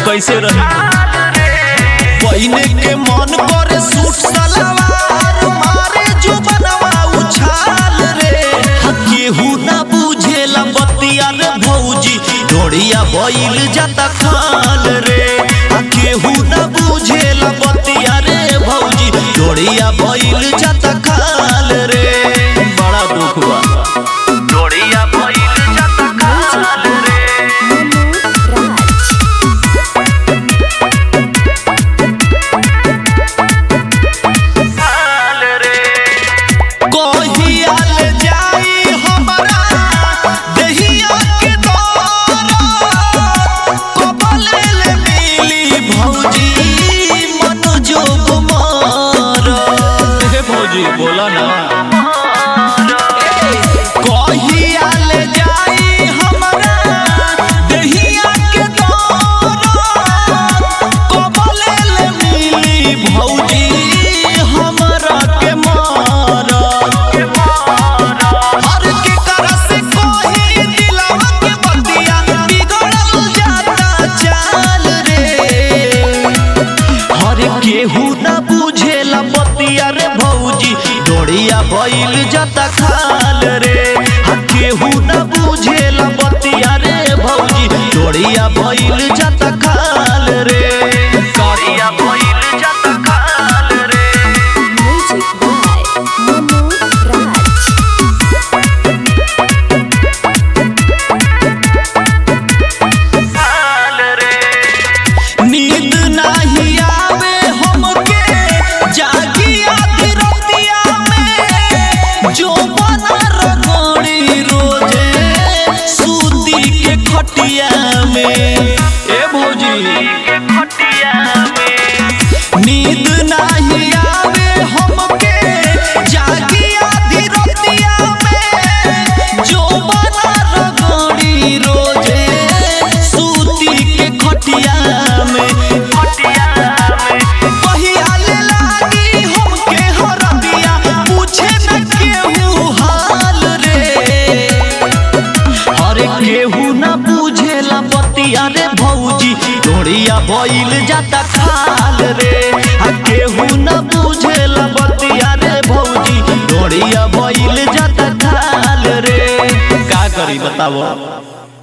कैसे रही पहिने के मन करे सूट सलवार मारे जो बनवा उछाल रे हा केहू ना बुझेला बतिया रे भौजी ढोड़िया बैल जाता खाल रे हा केहू ना बुझेला बतिया रे भौजी ढोड़िया बैल जाता खाल रे बड़ा दुख बा ढोड़िया बैल जाता खाल रे कहियाल जाई हमरा देहिया के दौरा कबलेल मिली भौजी मनोजोग मार हे भौजी बोला ना कहियाल जाई हमरा देहिया के दौरा कबलेल मिली भौजी हमरा के मार हर के करस कोही दिलवा के बतिया बिगड़ल जाता चाल रे हर केहू ना बुझेला बतिया रे भौजी डोड़िया बैल जाता खाल रे हर केहू ना बुझेला बतिया रे भौजी डोड़िया बैल जाता खाल रे डोड़िया बैल जाता खाल रे Music by Manu Raj. नींद नाही आवे हमके जागी आधी रतिया में जो बना रगड़ी रोजे सूती के खटिया में ए भौजी नींद नाही आवे हमके जागी आधी रतिया में जो बना रगड़ी रोजे सूती के खटिया में पहियाले लागी हमके हरदिया पूछे न केहू हाल रे अरे केहू ना बुझेला बतिया रे भौजी डोरिया बैल जाता खाल रे आ केहू ना बुझेला बतिया रे भौजी डोरिया बैल जाता खाल रे का करी बताओ